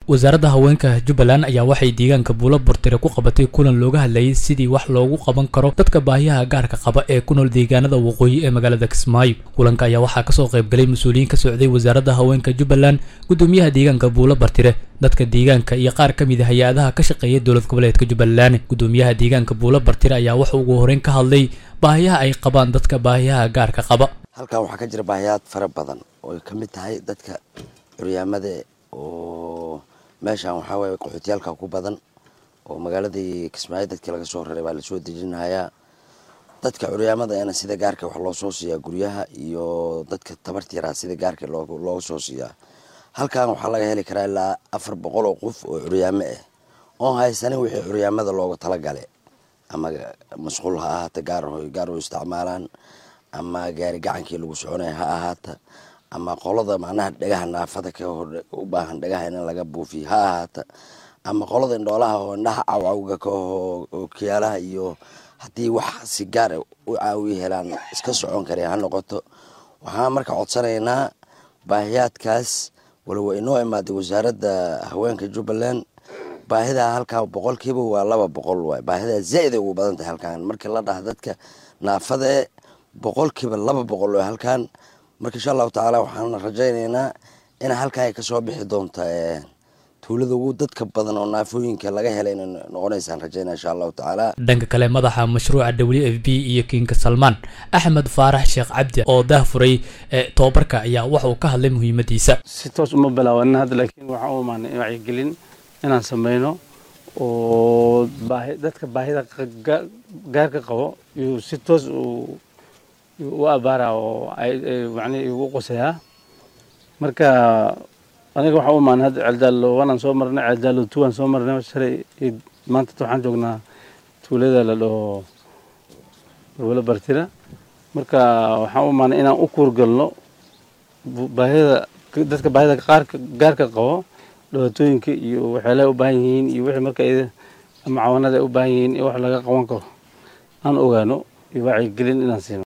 wasaaradda haweenka jubbaland ayaa waxay deegaanka buulo bortire ku qabatay kulan looga hadlayay sidii wax loogu qaban karo dadka baahiyaha gaarka qaba ee ku nool deegaanada waqooyi ee magaalada kismaayo kulanka ayaa waxaa kasoo qaybgalay mas-uuliyiin ka socday wasaaradda haweenka jubbaland gudoomiyaha deegaanka buulo bartire dadka deegaanka iyo qaar ka mid a hay-adaha ka shaqeeya dowlad goboleedka jubbaland gudoomiyaha deegaanka buulo bartire ayaa waxa ugu horeyn ka hadlay baahiyaha ay qabaan dadka baahiyaha gaarka qaba halkan waxaa ka jira baahiyaad fara badan oo ay ka mid tahay dadka curyaamada oo meeshan waxaa waye qaxootiyaalka ku badan oo magaaladii kismaayo dadkii laga soo raray baa lasoo dejinayaa dadka curyaamada ena sida gaarka wax loo soo siiyaa guryaha iyo dadka tabarta yaraa sida gaarka looga soo siiyaa halkan waxaa laga heli karaa ilaa afar boqol oo qof oo curyaamo ah oon haysanin wixii curyaamada looga talagale ama masquul ha ahaata gaar gaar oo isticmaalaan ama gaari gacankii lagu soconaya ha ahaata ama qolada macnaha dhagaha naafada ka u baahan dhagaha in laga buufiyo ha ahaata ama qolada indhoolaha oo indhaha cawcawga ka oo kiyaalaha iyo haddii wax si gaar u caawiya helaan iska socon kare ha noqoto waxaan marka codsanaynaa baahiyaadkaas waliba inoo imaaday wasaaradda haweenka jubbaland baahidaa halkaa boqolkiiba waa laba boqol waay baahidaa zaaid ay ugu badan tahay halkan markii la dhaha dadka naafada boqolkiiba laba boqol oo halkan marka insha allahu tacaala waxaan rajaynaynaa in halkan ay kasoo bixi doonta tuulada ugu dadka badan oo naafooyinka laga helay inay noqonaysaan rajaynaa insha allahu tacaala dhanka kale madaxa mashruuca w f b iyo kinka salmaan axmed faarax sheekh cabdi oo daahfuray tobabarka ayaa waxa uu ka hadlay muhiimadiisa si toos uma bilaabanin hadda laakiin waxaan u imaanay wacyigelin inaan sameyno oo baahi dadka baahida gaarka qabo iyuu si toos u abaara oo macnihi igu qosayaa marka aniga waxaan u imaanay hadda ceeldaalo wanaan soo marnay ceeldaalo tuwaan soo marnay shalay maanta waxaan joognaa tuulada la dhaho wala bartira marka waxaan u imaanay inaan u kuurgalno baahida dadka baahida qaarka gaarka qabo dhibaatooyinka iyo waxyaalaha u baahan yihiin iyo wixii marka ama cawanada ay u baahan yihiin in wax laga qaban karo aan ogaano iyo wacyigelin inaan siino